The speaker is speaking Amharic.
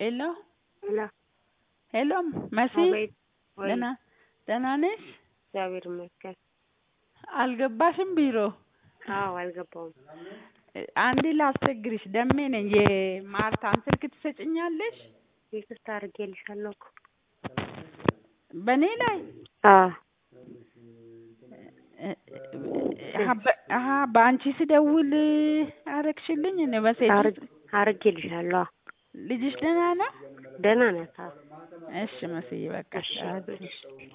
ሄሎ ሄሎ ሄሎ መሲ አቤት። ወይ ደህና ደህና ነሽ? እግዚአብሔር ይመስገን። አልገባሽም ቢሮ? አዎ አልገባውም። አንዴ ላስቸግርሽ፣ ደሜ ነኝ። የማርታን ስልክ ትሰጭኛለሽ? ይቅርታ አድርጌልሻለሁ እኮ። በእኔ ላይ አዎ አሀ በአንቺ ስደውል አረግሽልኝ? እኔ በሴት አርግ- አድርጌልሻለሁ። አዎ ልጅሽ ደህና ነው? ደህና ናት። አዎ እሺ መስዬ በቃ እሺ። እሺ